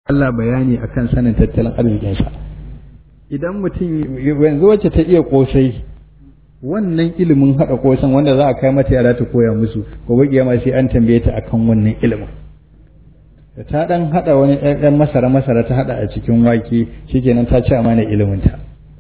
Allah bayani akan sanin tattalin arzikinsa idan mutum yanzu wacce ta iya kosai wannan ilimin haɗa kosan wanda za a kai mata yara ta koya musu gobe kiyama sai an tambaye ta akan wannan ilimin da ta dan haɗa wani ɗan masara masara ta haɗa a cikin wake shikenan ta ci amana ilimin ta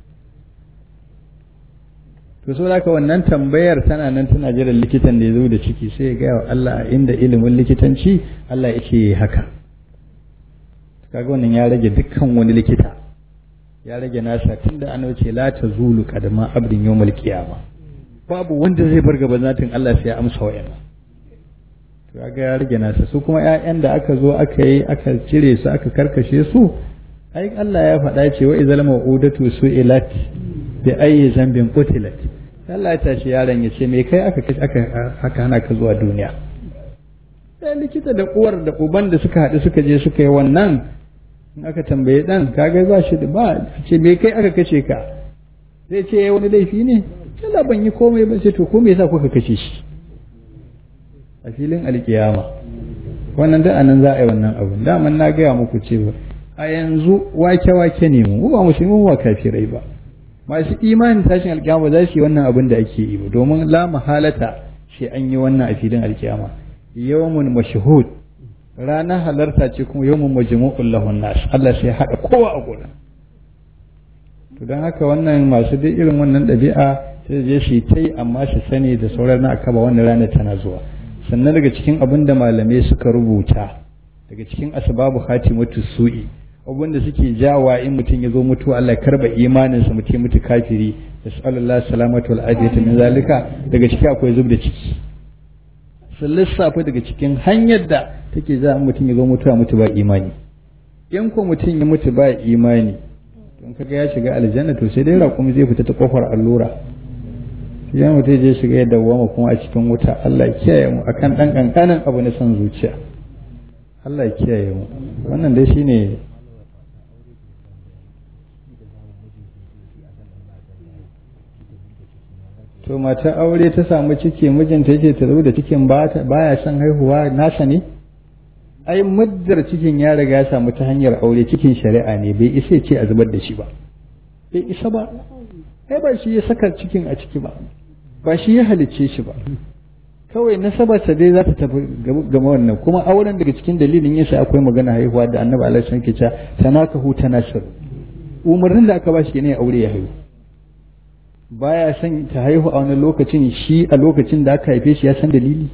to so haka wannan tambayar tana nan tana jiran likitan da ya zo da ciki sai ya gaya wa Allah inda ilimin likitanci Allah yake haka kaga wannan ya rage dukkan wani likita ya rage nasa tunda an ce la ta zulu kadama abdin yawmal qiyama babu wanda zai bar gaban zatin Allah sai ya amsa wayannan to kaga ya rage nasa su kuma ƴaƴan da aka zo aka yi aka cire su aka karkashe su ai Allah ya faɗa ce wa izal ma'udatu su'ilat bi ayyi zambin qutilat Allah ya tashi yaron ya ce me kai aka aka aka hana ka zuwa duniya sai likita da uwar da uban da suka haɗu suka je suka yi wannan in aka tambaye dan kaga ba shi da ba ce me kai aka kace ka zai ce yayi wani laifi ne Allah ban yi komai ba sai to ko me yasa kuka kace shi a filin alkiyama wannan da anan za a yi wannan abu daman na gaya muku cewa a yanzu wake wake ne mu ba musulmi ba kafirai ba masu imanin tashin alkiyama za su yi wannan abin da ake yi ba domin la mahalata sai an yi wannan a filin alkiyama yawmun mashhud ranar halarta ce kuma yawmun majmu'ul lahun nas Allah sai haɗa kowa a gurin to don haka wannan masu dai irin wannan ɗabi'a sai je su yi amma su sani da sauran na akaba wannan ranar tana zuwa sannan daga cikin abin da malamai suka rubuta daga cikin asbabu khatimatu su'i abin da suke jawa in mutum ya zo mutuwa Allah karba imaninsa mutum mutu kafiri da sallallahu salamatu wal afiyatu min zalika daga ciki akwai zub da ciki sun lissafa daga cikin hanyar da take za mutum ya zo mutuwa mutu ba imani in ko mutum ya mutu ba imani don kaga ya shiga aljanna to sai dai raƙumi zai fita ta kofar allura sai mutum je shiga ya dawwama kuma a cikin wuta Allah ya kiyaye mu akan dan kankanin abu na son zuciya Allah ya kiyaye mu wannan dai shine to mata aure ta samu ciki mijinta yake ta zo da cikin baya son haihuwa nasa ne ai muddar cikin ya riga ya samu ta hanyar aure cikin shari'a ne bai isa ce a zubar da shi ba bai isa ba ai ba shi ya saka cikin a ciki ba ba shi ya halicce shi ba kawai nasabarsa dai za ta tafi gama wannan kuma auren daga cikin dalilin yasa akwai magana haihuwa da annabi alaihi wasallam ke cewa tanakahu tanasir umarnin da aka ba shi ne aure ya haihu baya son ta haihu a wani lokacin shi a lokacin da aka haife shi ya san dalili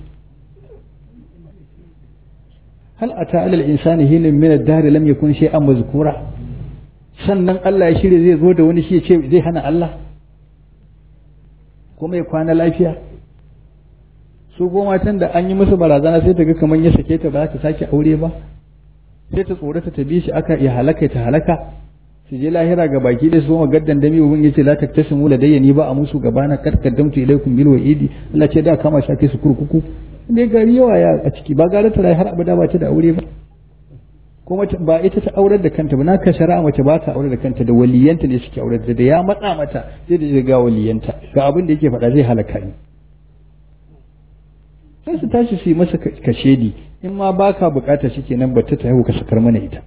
hal ata alal insani hilin min ad-dahr lam yakun shay'an mazkura sannan Allah ya shirye zai zo da wani shi ya ce zai hana Allah kuma ya kwana lafiya su goma matan da an yi musu barazana sai ta ga kamar ya sake ta ba za ta sake aure ba sai ta tsorata ta bi shi aka ya halaka ta halaka su je lahira ga baki da su gaddan dami ubin yace la taktasimu ladayya ni ba a musu gabana kad kaddamtu ilaykum bil wa'idi Allah ce da kama shake su kurkuku dai gari yawa ya a ciki ba gara ta har abada ba ta da aure ba kuma ba ita ta aurar da kanta ba na ka shari'a mace ba ta aure da kanta da waliyanta ne suke aure da ya matsa mata sai da ga waliyanta ga abin da yake faɗa zai halaka ni sai su tashi su yi masa kashedi in ma baka bukata shi kenan ba ta haihu ka sakar mana ita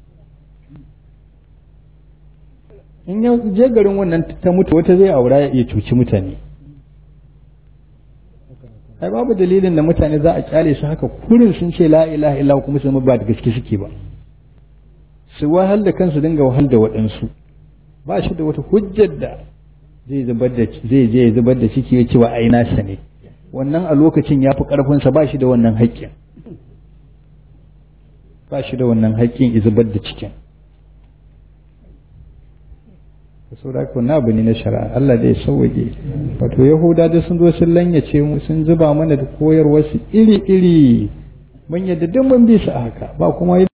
in ya je garin wannan ta mutu wata zai aura ya iya cuci mutane ai babu dalilin da mutane za a kyale su haka kurin sun ce la ilaha illa kuma su ba da gaske suke ba su wahal da kansu dinga wahal da waɗansu ba shi da wata hujjar da zai zubar da zai je zubar da ciki ya ce wa ai nasa ne wannan a lokacin ya fi ƙarfinsa ba shi da wannan haƙƙin ba shi da wannan haƙƙin zubar da cikin saboda ko na abu ne na shari'a Allah dai sauwaje wato yahuda da sun zo sun lanyace mu sun zuba mana da koyarwar su iri iri mun yadda duk mun bi su a haka ba kuma